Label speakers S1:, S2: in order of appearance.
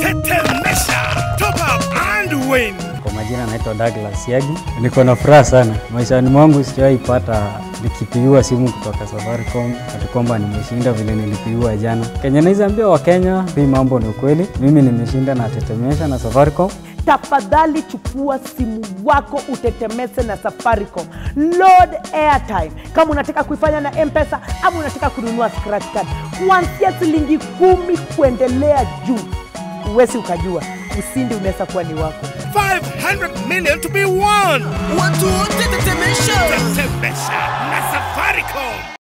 S1: Tetemesha. Top up and win.
S2: Kwa majina naitwa Douglas Yagi. Niko na furaha sana maishani mwangu, sijawahi pata nikipigiwa simu kutoka Safaricom ati kwamba nimeshinda vile nilipigiwa jana. Kenya naweza ambia Wakenya, hii mambo ni ukweli. Mimi nimeshinda na Tetemesha na Safaricom.
S3: tafadhali chukua simu wako utetemese na Safaricom. Load airtime kama unataka kuifanya na M-Pesa ama unataka kununua scratch card kuanzia shilingi kumi kuendelea juu. Uwezi ukajua ushindi unaweza kuwa ni wako.
S1: 500 million to be won.
S4: Watu wote tetemesha.
S1: Tetemesha na Safaricom.